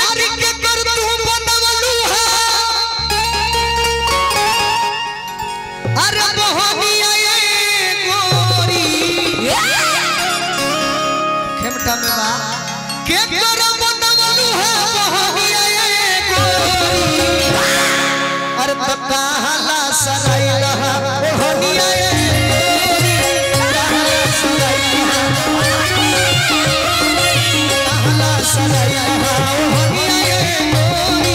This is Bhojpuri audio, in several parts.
आखिर के कर तू बनवलू है अरे मोहनिया ये गोरी खेमटा में बा के कर बनवलू है मोहनिया ये गोरी अरे बताहला सराई रहा मोहनिया ये गोरी कहला सराई रहा कहला सराई रहा मोहनिया ये गोरी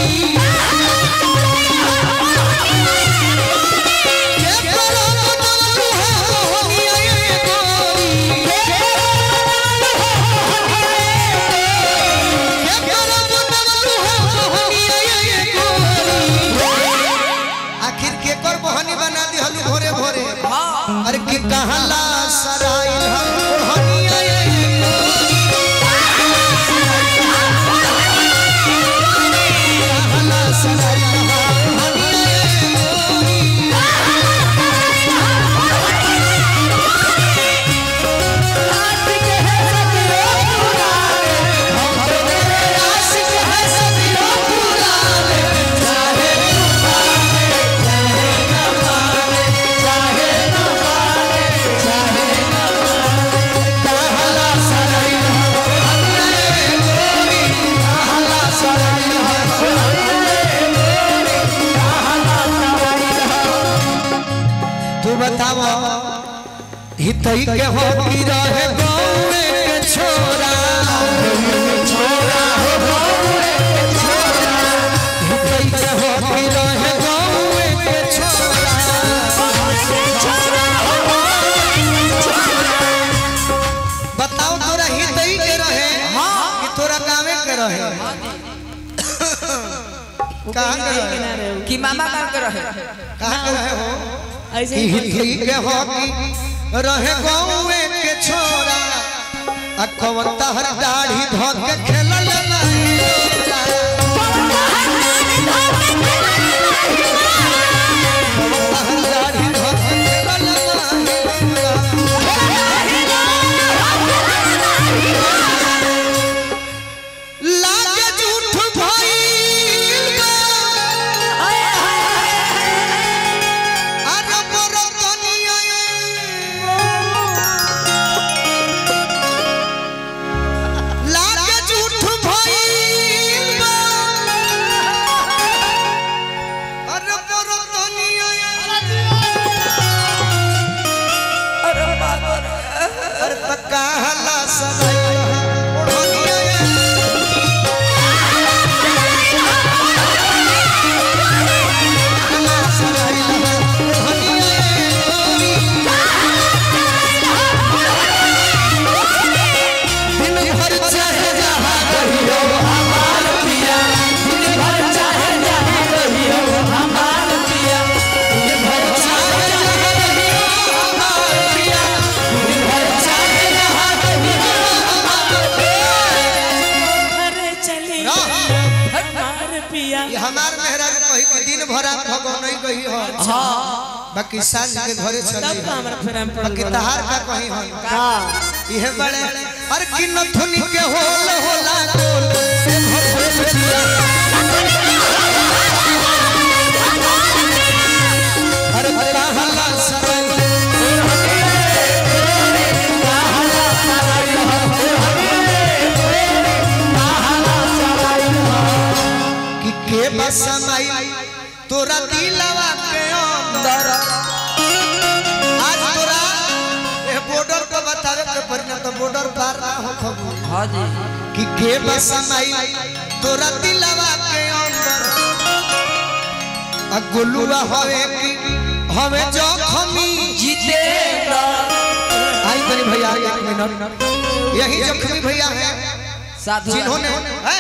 के कर बनवलू है मोहनिया ये गोरी के कर बनवलू है मोहनिया ये गोरी आखिर के कर मोहनी बना दी हलू भोरे भोरे अरे के कहला सराय हम मोहनिया ये कहला सराय हम मोहनिया ये आशिक है सभी पुराने चाहे पावे चाहे न पावे चाहे न पावे चाहे न पावे कहला सराय हम ये गोरी कहला सराय हम ये गोरी कहला सराय तू बतावा हितई के हो की रहे गाँव के छोरा छोरा हो गाँव के छोरा हितई के हो की रहे गाँव के छोरा बताओ तोरा हितई के रहे कि तोरा गाँवे के रहे कहाँ के रहे कि मामा का कर रहे कहाँ के रहे हो ऐसे कि ही हितई के हो की रहे गाँव के छोरा आ कवन तहर दाढ़ी धो के खेलल लाई तहर दाढ़ी धो के खेलल लाई लागे झूठ भइल अरे बरतनिया लागे झूठ भइल अरे बरतनिया अरे बाबा रे। अरे तका हला सदाई ओढ़निया हला सदाई ओढ़निया दिन भर चाहे जहाँ कहियो हमार पिया दिन भर चाहे जहाँ कहियो हमार पिया दिन भर चाहे जहाँ कहियो हमार पिया दिन भर चाहे जहाँ कहियो हमार पिया अरे चली रह। हमार पिया ये हमार मेहरा के कही कि दिन भर आप भगो नहीं कही हो हाँ बाकी सांझ के घरे तब चली का हमरा प्रेम पड़ बाकी तहार का कही हो ये बड़े अरे कि नथुनी के होल होला डोल से भर भर पिया अरे कहला सराय कि के बसमाई तोरा दिलवा के अंदर आज तोरा ए बॉर्डर को बतावे के पड़ना तो बॉर्डर पार ना हो खबू हाँ जी कि के बसमाई तोरा दिलवा के अंदर आ गोलुआ हवे कि हवे जखमी जीतेगा आई तनी भैया एक मिनट यही जखमी भैया है साधु जिन्होंने हैं?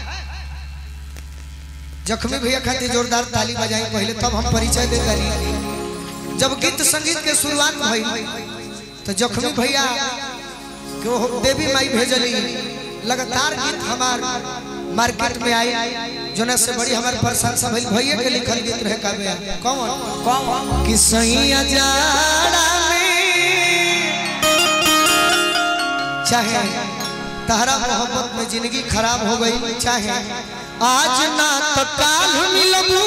जखमी भैया खातिर जोरदार ताली बजाई पहले तब हम परिचय दे करी जब गीत संगीत के शुरुआत भई तो जखमी भैया के वो देवी माई भेजली लगातार गीत हमार मार्केट में आई जोना से बड़ी हमारे प्रशंसा भइल भैया के लिखल गीत रहे काबे कौन कौन कि सैया जाड़ा में चाहे तहरा मोहब्बत में जिंदगी खराब हो गई चाहे आज ना तो काल मिलबू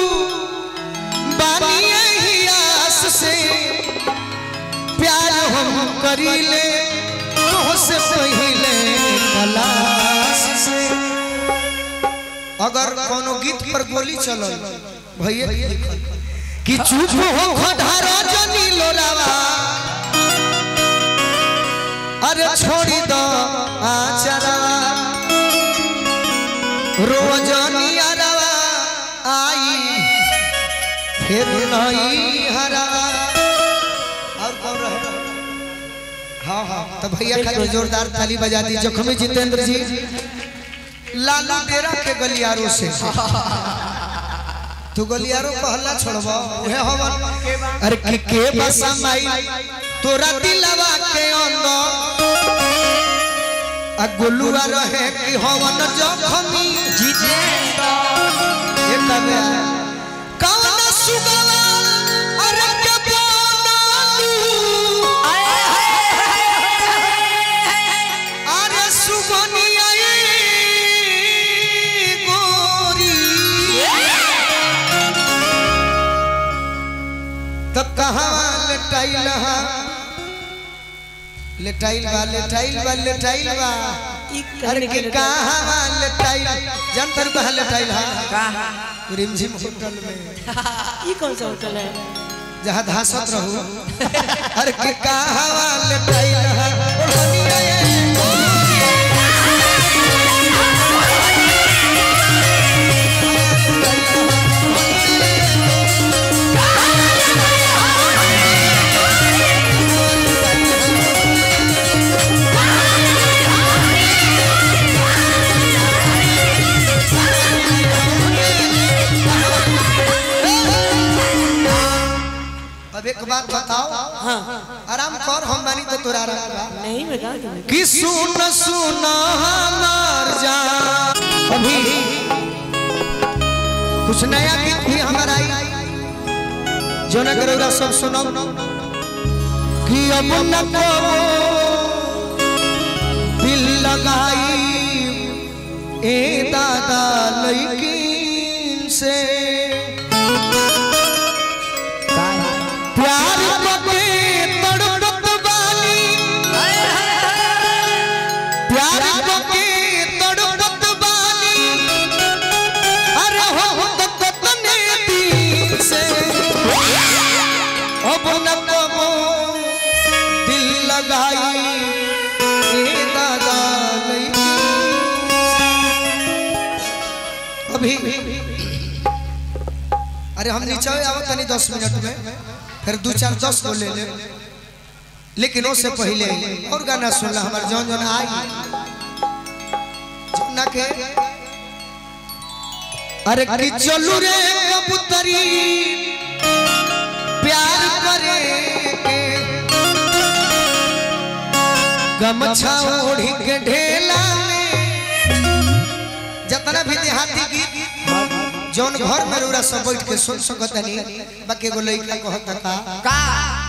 बानी यही आस से प्यार हम करीले तो से पहले तलाश से अगर कोनो गीत पर गोली चलल भैया कि चुप हो खधारा जनी लोरावा अरे छोड़ी दो आचरवा रोजनी अरवा आई फिर नहीं हरवा और कौन रहे हाँ हाँ तो भैया खातिर जोरदार ताली बजा दी जखमी जितेंद्र जी लालू डेरा के गलियारों से तू गलियारो पहला छोड़बो उहे हवन अरे के के बसा माई तोरा दिलवा के अंदर आ गोलुआ रहे कि हवन जखमी जितेंद्र ये कबे कौन सुगवा अरे के बनालू अरे सुगनिया गोरी तब कहाँ लेटाइल हा लेटाइल बा लेटाइल बा लेटाइल बा अरे के कहाँ लेटाइल जनतर कहाँ लेटाइल हा कहा रिमझिम होटल में ये कौन सा होटल है जहाँ धासत रहू अरे के कहाँ लेटाइल हा ओढ़निया ये अब एक बात बताओ हाँ आराम कर हम बानी तो तोरा आराम बा। नहीं बता तुम्हें कि सुन सुन हमार जान अभी कुछ नया गीत भी हमारा आई जो न करोगा सब सुनो कि अब न करो दिल लगाई ए दादा लईकिन से प्यार बके तड़पत बानी प्यार बके तड़पत बानी अरे हो हो तक तने दिल से अब न कबो दिल लगाई ए दादा लईकी अभी अरे हम नीचे आवत तनी दस मिनट में फिर दो चार दस गो ले ले लेकिन उससे पहले और गाना सुनला हमार जौन जौन आई जौना के अरे कि चलू रे कबूतरी प्यार करे के गमछा ओढ़ी के ढेला में जितना भी देहाती गीत जौन घर में रउरा सब बैठ के सुन सकतनी बाकी एगो लइका कहता का का